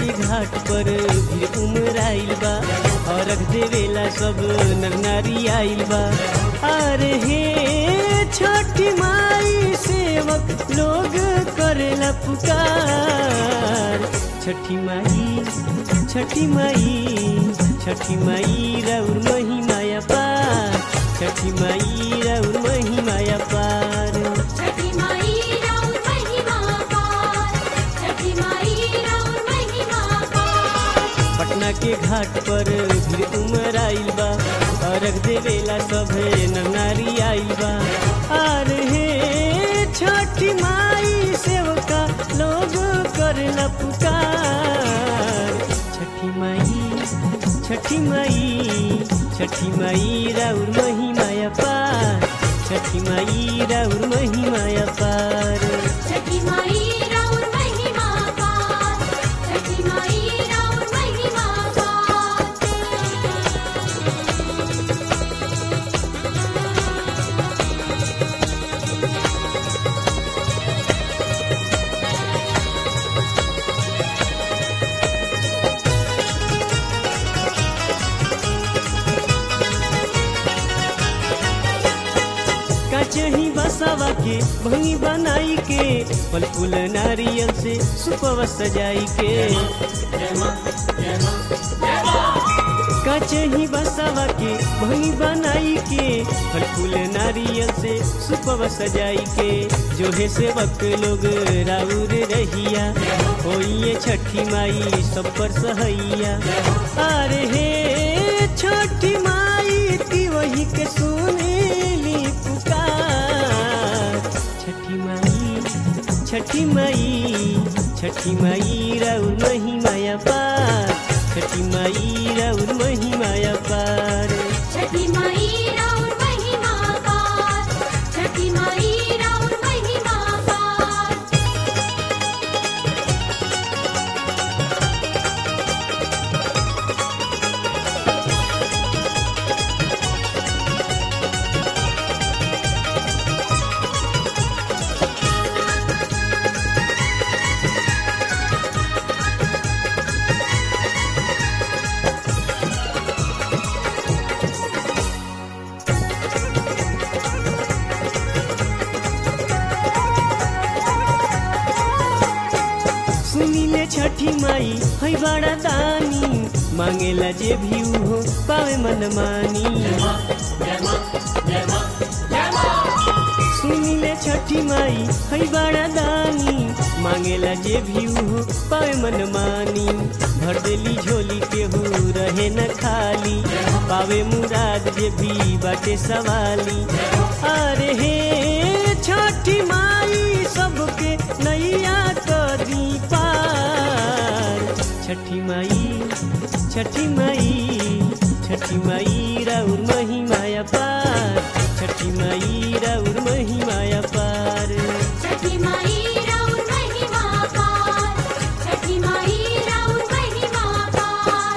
के घाट पर भीड़ उमराइल बा और रख देवेला सब नर नारी आइल बा अरे हे छठी माई सेवक लोग करेला पुकार छठी माई छठी माई छठी माई रउर महिमाया पार छठी माई रउर महिमाया पार छठी माई राउर महिमा पार छठी माई राउर महिमा पार पटना के घाट पर भीड़ उमराइल बा अर्घ देवेला सभे नर नारी आइल बा अरे हे छठी माई सेवका लोग करेला पुकार छठी माई छठी माई छठी माई राउर महिमाया पार छठी माई राउर महिमाया पार छठी माई राउर महिमा पार छठी माई राउर महिमा पार कचही बसावा के भंगी बनाई के फल फूल नारियल से सुपवा सजाई के कचही बसावा के भंगी बनाई के फल फूल नारियल से सुपवा सजाई के जो है सेवक लोग राउर रहिया होइए छठी माई सब पर सहैया अरे हे छठी माई ती वही के सुनेली पुकार छठी माई छठी माई छठी माई राउर महिमाया पार छठी माई राउर महिमाया पार छठी माई राउर महिमा पार छठी माई राउर महिमा पार सुनिले छठी माई है बड़ा दानी मांगेला जे भी हो पावे मन मानी सुनिले छठी माई है बड़ा दानी मांगेला जे भी हो पावे मन मानी भर देली झोली केहू रहे न खाली पावे मुराद जे भी बाटे सवाली अरे हे छठी माई सबके नैया कदी पार छठी माई छठी माई छठी माई राउर महिमाया पार छठी माई राउर महिमाया पार छठी माई राउर महिमा पार छठी माई राउर महिमा पार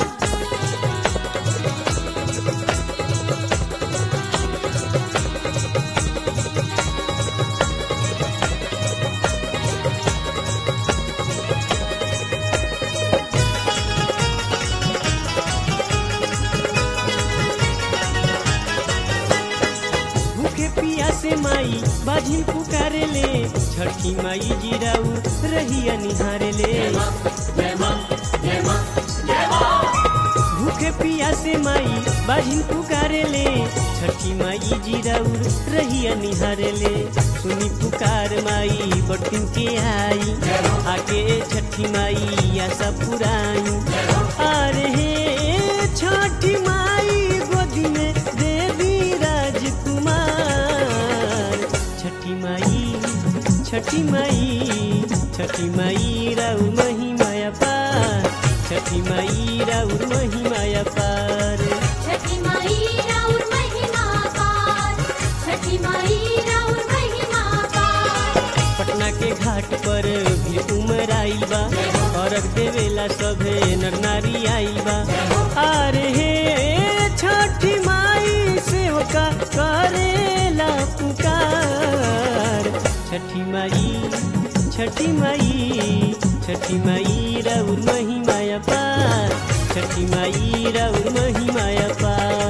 भूखे पिया से माई बाझिल पुकारे ले छठी माई जीराऊ रहिया निहारे ले भूखे पिया से माई बाझिल पुकारे ले छठी माई जीराऊ रहिया निहारे ले सुनी पुकार माई बटिन के आई आके छठी माई आशा पुराई अरे हे छठी माई गोदी में देवी राजकुमार छठी माई छठी माई छठी माई राउ महिमाया पार छठी माई राउर महिमाया पार छठी माई राउर महिमा पार छठी माई राउर महिमा पार पटना के घाट पर भी उमराइल बा अर्घ देवेला सभे नर नारी आइल बा अरे हे छठी माई सेवका करेला पुकार छठी माई छठी माई छठी माई राउर महिमाया पार छठी माई राउर महिमाया पार